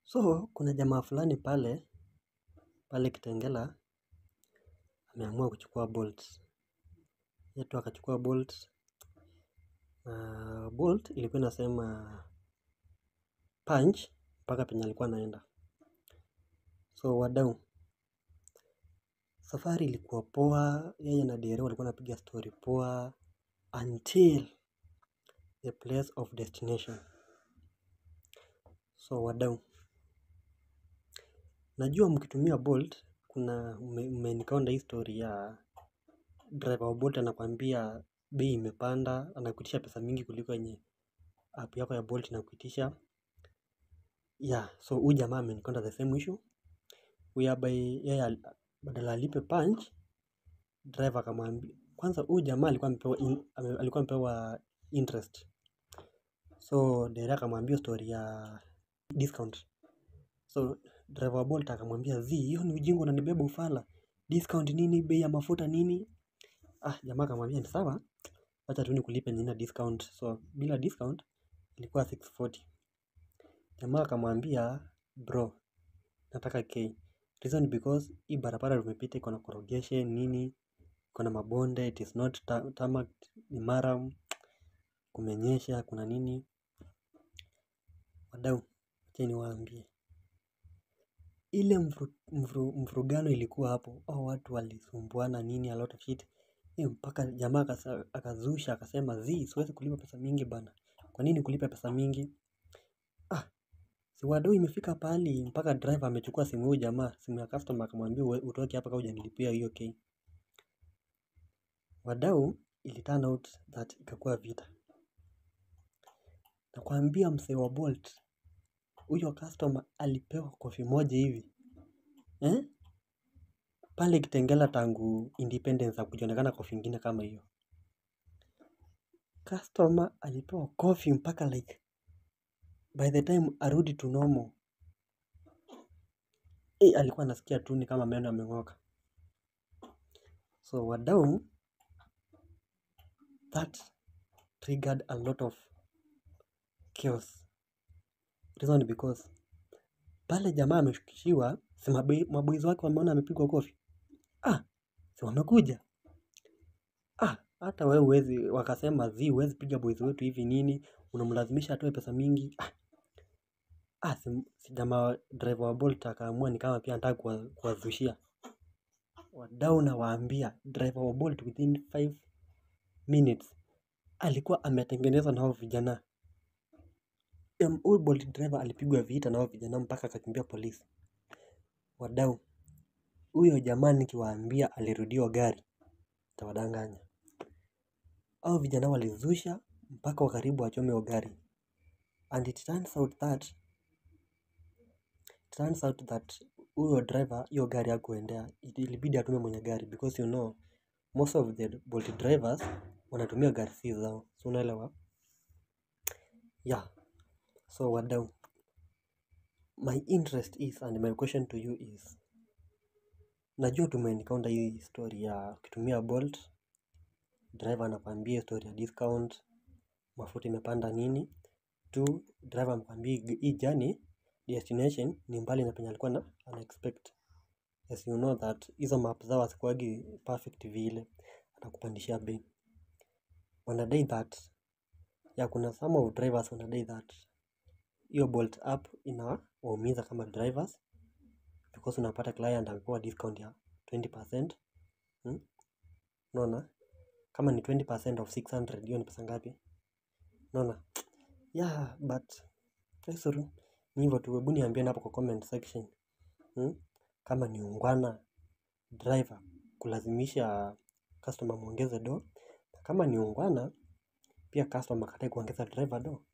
So kuna jamaa fulani pale pale Kitengela ameamua kuchukua Bolt. Yetu akachukua Bolt na Bolt ilikuwa inasema punch mpaka penye alikuwa anaenda. So wadau, safari ilikuwa poa, yeye na dereva walikuwa wanapiga story poa until the place of destination. So wadau, najua mkitumia Bolt kuna mmeencounter hii story ya driver wa Bolt anakuambia bei imepanda, anakuitisha pesa mingi kuliko yenye app yako ya Bolt inakuitisha. Yeah, so huyu jamaa ameencounter the same issue whereby yeye al- badala alipe punch driver akamwambia kwanza huyu jamaa alikuwa amepewa in, ame- alikuwa amepewa interest so dereva akamwambia story ya discount so driver wa Bolt akamwambia zi hiyo ni ujinga unanibeba ufala discount nini bei ya mafuta nini ah jamaa akamwambia ni sawa wacha tu nikulipe nina discount so bila discount ilikuwa 640 jamaa akamwambia bro nataka K reason because hii barabara tumepita iko na corrugation nini iko na mabonde it is not ta- tarmac ni maram kumenyesha kuna nini wadau acha niwaambie ile mvru- mvru- mvurugano ilikuwa hapo au watu walisumbuana nini a lot of shit Eh, mpaka jamaa akasa- akazusha akasema zi siwezi kulipa pesa mingi bana kwa nini kulipa pesa mingi ah si wadau imefika pahali mpaka driver amechukua simu huyu jamaa simu ya customer akamwambia "Uwe- utoke hapa kama hujanilipia hiyo K wadau ili turn out that ikakuwa vita nakwambia msee wa Bolt huyo customer alipewa kofi moja hivi eh? pale Kitengela tangu independence hakujionekana kofi ingine kama hiyo. Customer alipewa kofi mpaka like by the time arudi to normal eh, alikuwa anasikia tu ni kama meno yameng'oka. So wadau, that triggered a lot of chaos. Reason because pale jamaa ameshukishiwa, si mabe- maboys wake wameona amepigwa kofi, ah, si wamekuja ah, hata wewe huwezi, wakasema zi huwezi piga boys wetu hivi nini, unamlazimisha atoe pesa mingi ah, ah si, si jamaa driver wa Bolt akaamua ni kama pia anataka kuwa- kuwazushia wadau, nawaambia driver wa Bolt within 5 minutes alikuwa ametengenezwa na hao vijana. Em, Huyu Bolt driver alipigwa vita na hao vijana mpaka akakimbia polisi. Wadau, huyo jamaa nikiwaambia alirudiwa gari, tawadanganya. Hao vijana walizusha mpaka wakaribu wachome hiyo gari. And it turns out that it turns out that huyo driver hiyo gari hakuendea, It- ilibidi atume mwenye gari because you know most of the Bolt drivers wanatumia gari si zao, si unaelewa? Yeah, so wadau, my interest is and my question to you is najua tumeencounter hii story ya ukitumia Bolt driver anakwambia story ya discount, mafuta imepanda nini. Tu driver amekwambia hii hii journey destination ni mbali na penye alikuwa na ana expect. As you know that hizo map zao hazikuwagi perfect vile, anakupandishia bei. Wanadai that ya kuna some of drivers wanadai that hiyo Bolt app inawaumiza kama drivers because unapata client amepewa discount ya 20%. Hmm? Unaona? Kama ni 20% of 600 hiyo ni pesa ngapi? Unaona? Yeah, but sorry. Ni hivyo tu, hebu niambieni hapo kwa comment section. Hmm? Kama ni ungwana driver kulazimisha customer muongeze do. Na kama ni ungwana pia customer akatai kuongeza driver do.